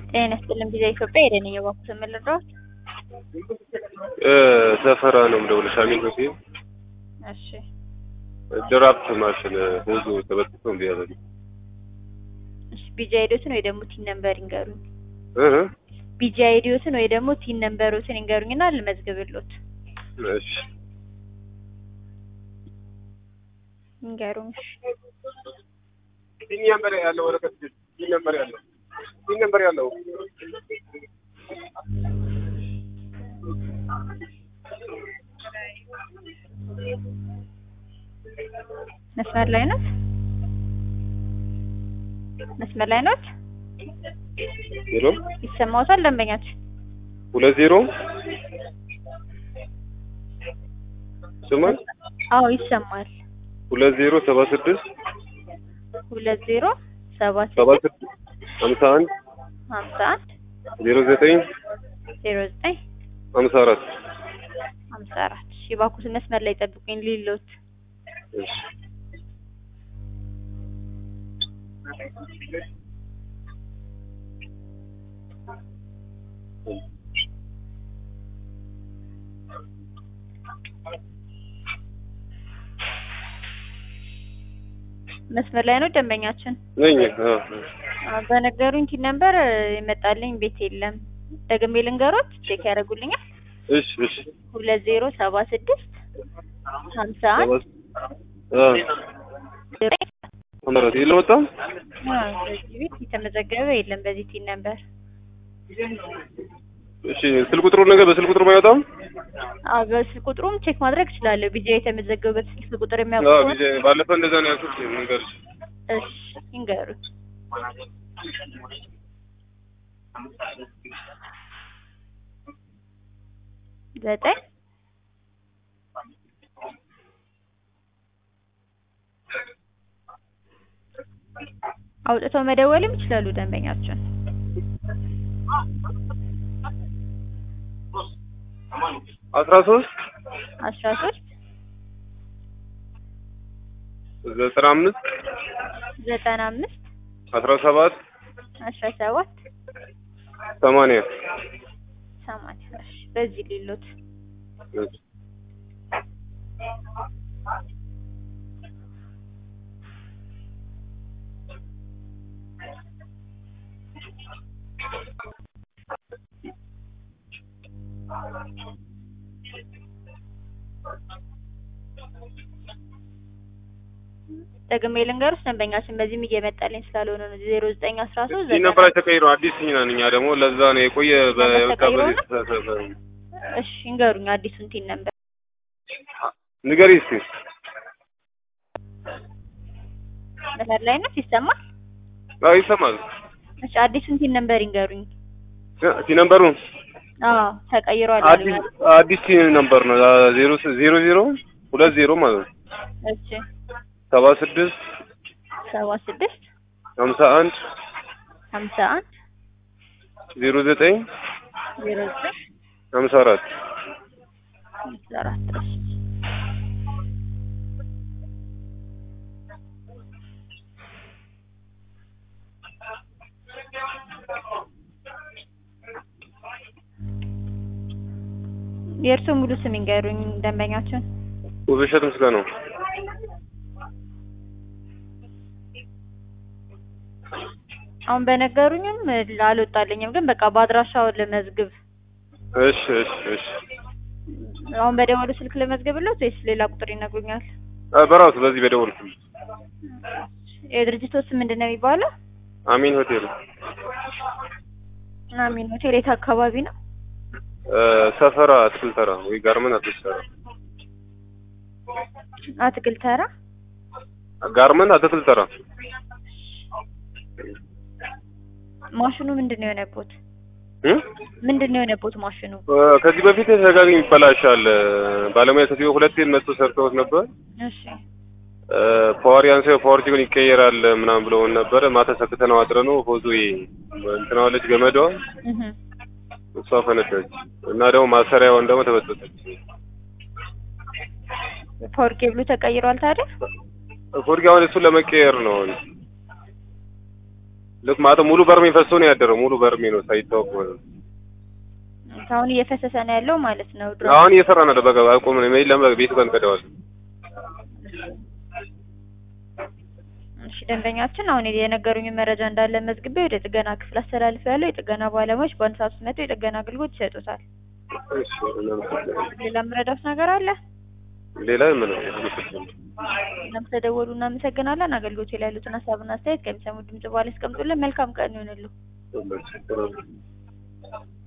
ጤና ይስጥልን ቪዛ ኢትዮጵያ የደንኝ ባኩ ስምልድረስ ሰፈራ ነው የምደውልሽ። አሚን ሆቴል እሺ ድራፍት ማሽን ሆዙ ተበጥቶ እምቢ አለኝ። እሺ ቢጂ አይዲዮትን ወይ ደግሞ ቲን ነምበር ይንገሩኝ። እህ ቢጂ አይዲዮትን ወይ ደግሞ ቲን ነምበሮትን ይንገሩኝና ልመዝግብሎት። እሺ ይንገሩኝ። ቲን ነምበር ያለው ወረቀት ቲን ነምበር ያለው ቲን ነምበር ያለው መስመር ላይ ኖት? መስመር ላይ ኖት? ዜሮ ይሰማዎታል ደንበኛችን? ሁለት ዜሮ ስማል አዎ ይሰማል። ሁለት ዜሮ ሰባ ስድስት ሁለት ዜሮ ሰባ ሰባ ስድስት ስድስት ሀምሳ አንድ ሀምሳ አንድ ዜሮ ዘጠኝ ዜሮ ዘጠኝ ሀምሳ አራት ሀምሳ አራት እሺ እባክዎት መስመር ላይ ጠብቁኝ ሊሎት እሺ መስመር ላይ ነው ደንበኛችን? ነኝ አ አዎ፣ በነገሩኝ ቲን ነምበር የመጣልኝ ቤት የለም። ደግሜ ልንገሮት ቼክ ያደርጉልኛል። እሺ እሺ ሁለት ዜሮ ሰባ ስድስት ሀምሳ አንድ አ አመራት የለወጣም አዎ፣ በዚህ ቤት የተመዘገበ የለም በዚህ ቲን ነምበር። እሺ ስልክ ቁጥሩ ነገር በስልክ ቁጥሩ አይወጣም አዎ፣ በስልክ ቁጥሩም ቼክ ማድረግ እችላለሁ። ቢጃ የተመዘገበበት ስልክ ቁጥር አዎ የሚያውቁ ከሆነ ቢዜ ባለፈው እንደዛ ነው ያልኩት መንገርሽ እሺ ይንገሩኝ። ዘጠኝ አውጥተው መደወልም ይችላሉ ደንበኛችን። አስራ ሶስት አስራ ሶስት ዘጠና አምስት ዘጠና አምስት አስራ ሰባት አስራ ሰባት ሰማንያ ሰማንያ እሺ በዚህ ሌሎት ደግሜ ልንገርሽ ደንበኛችን በዚህም እየመጣልኝ ስላልሆነ ነው ዜሮ ዘጠኝ አስራ ሶስት ይህ ነበር ተቀይሮ አዲስ እኛ ነን እኛ ደግሞ ለዛ ነው የቆየ ነበር በቃ ተቀይሮ በዚህ ነው? ተሳሰበ እሺ ይንገሩኝ አዲሱን ቲን ነምበር ንገሪ እስኪ መስመር ላይ ነው ይሰማል አዎ ይሰማል እሺ አዲሱን ቲን ነምበር ይንገሩኝ ሲ ነምበሩ አዎ ተቀይሯል አዲስ አዲስ ነምበር ነው ዜሮ ዜሮ ዜሮ ሁለት ዜሮ ማለት ነው እሺ ሰባ ስድስት ሰባ ስድስት ሀምሳ አንድ ሀምሳ አንድ ዜሮ ዘጠኝ ዜሮ ዘጠኝ ሀምሳ አራት ሀምሳ አራት እሺ የእርስዎ ሙሉ ስም ይንገሩኝ ደንበኛችን ውብሸት ምስጋናው አሁን በነገሩኝም አልወጣልኝም ግን በቃ በአድራሻው ልመዝግብ እሺ እሺ እሺ አሁን በደወሉ ስልክ ልመዝግብለት ወይስ ሌላ ቁጥር ይነግሩኛል አ በራሱ በዚህ በደወል የድርጅቶ ስም ምንድን ነው የሚባለው አሚን ሆቴል አሚን ሆቴል የት አካባቢ ነው እ ሰፈራ አትክልት ተራ ወይ ጋርመን አትክልት ተራ አትክልት ተራ ጋርመን አትክልት ተራ ማሽኑ ምንድን ነው የሆነቦት እ ምንድን ነው የሆነቦት ማሽኑ እ ከዚህ በፊት ተደጋጋሚ ይበላሻል ባለሙያ ከዚህ ሁለቴ መጥቶ ሰርተውት ነበር እሺ እ ፓወር ያንሰው ፓወር ሲሆን ይቀየራል ምናምን ብለውን ነበረ ማታ ሰክተነው አድረነው ሆዙ እንትናዋለች ገመዷ እህ እሷ ፈነዳች እና ደግሞ ማሰሪያውን ደግሞ ተበጠሰች ፓወር ኬብሉ ተቀይሯል ታዲያ ፎርጊ አሁን እሱን ለመቀየር ነው አሁን ልክ ማለት ሙሉ በርሜ ፈሶ ነው ያደረው። ሙሉ በርሜ ነው ሳይታወቅ ማለት ነው። አሁን እየፈሰሰ ነው ያለው ማለት ነው። ድሮ አሁን እየሰራ ነው። በቃ አቁም ነው የለም ቤቱ ጋር እንቀዳዋለን። እሺ ደንበኛችን አሁን የነገሩኝ መረጃ እንዳለ መዝግቤ ወደ ጥገና ክፍል አስተላልፍ ያለው የጥገና ባለሙያዎች በአንድ ሰዓት ውስጥ መጥተው የጥገና አገልግሎት ይሰጡታል። እሺ እናመሰግናለን። ሌላ የምረዳውት ነገር አለ? ሌላ ምን አመሰግናለሁ። እናም ተደወሉ እናመሰግናለን። አገልግሎት ላይ ያሉትን ሀሳብና አስተያየት ከሚሰሙ ድምጽ በኋላ ያስቀምጡልን። መልካም ቀን ይሆንሉ። ሁላችን